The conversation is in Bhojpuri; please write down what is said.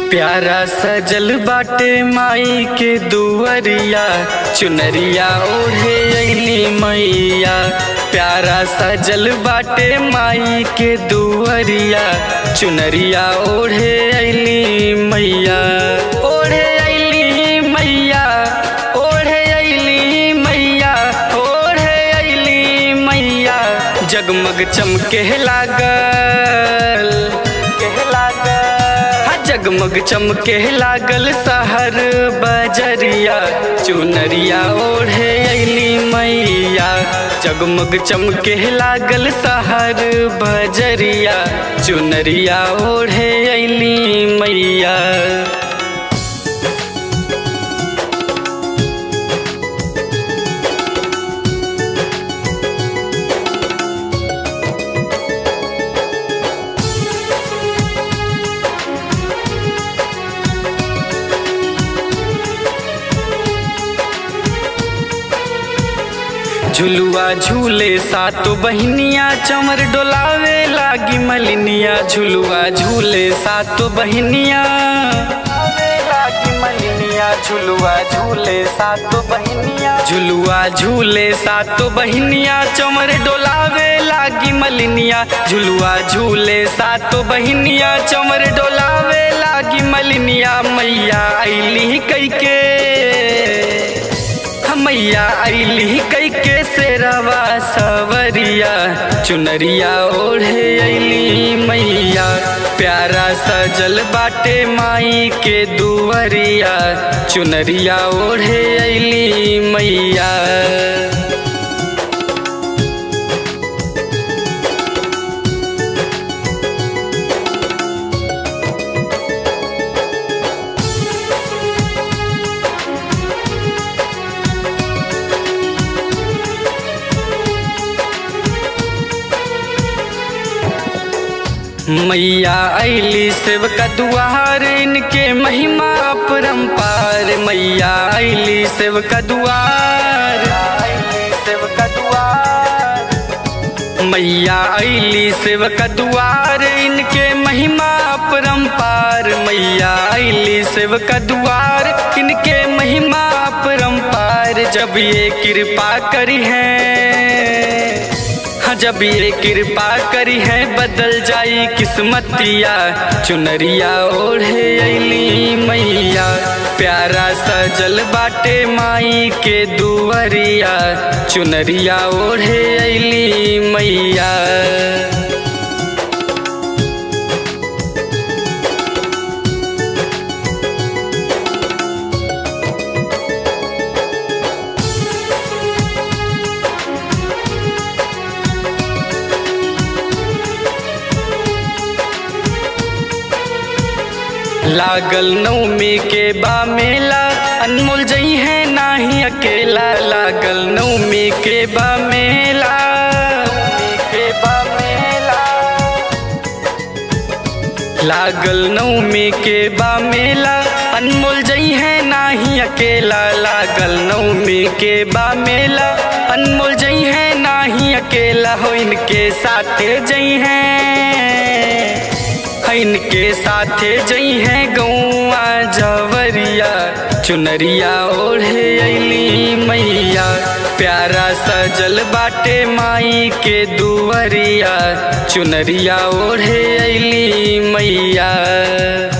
प्यारा सजल बाटे माई के दुवरिया चुनरिया ओढ़े अली मैया प्यारा सजल बाटे माई के दुवरिया चुनरिया ओढ़े अली मैया ओढ़े अली मैया ओढ़े अली मैया ओढ़े अली मैया जगमग चमके लागल के लागल हाँ, जगमग चमके लागल सहर बजरिया चुनरिया ओढ़े अली मैया जगमग चमके लागल सहर बजरिया चुनरिया ओढ़े अली मैया झुलुआ झूले सातो बहनिया चमर डोलावे लागी मलिनिया झुलुआ झूले सातो बहनिया लागी मलिनिया झुलुआ झूले सातो बहनिया झुलुआ झूले सातो बहनिया चमर डोलावे लागी मलिनिया झुलुआ झूले सातो बहनिया चमर डोलावे लागी मलिनिया मैया अली कैके मैया अली कई के सेरवा सवरिया चुनरिया ओढ़े अली मैया प्यारा सजल बाटे माई के दुवरिया चुनरिया ओढ़े अली मैया मैया अली सेवका दुआर इनके महिमा अपरंपार मैया अली सेवका दुआर सेवका दुआर मैया अली सेवका दुआर इनके महिमा अपरंपार मैया अली सेवका दुआर इनके महिमा अपरंपार जब ये कृपा करी है हाँ जब ये कृपा करी है बदल जाई किस्मतिया चुनरिया ओढ़े अली मैया प्यारा सजल बाटे माई के दुवरिया चुनरिया ओढ़े अली मैया लागल नवमी के बा मेला अनमोल जई है नाही अकेला लागल नवमी के बा मेला के बा मेला लागल नवमी के बा मेला अनमोल जई है नाही अकेला लागल नवमी के बा मेला अनमोल जई है नाही अकेला हो इनके साथे जई है इनके साथे जई है गौआ जवरिया चुनरिया ओढ़े अली मैया प्यारा सजल बाटे माई के दुवरिया चुनरिया ओढ़े अली मैया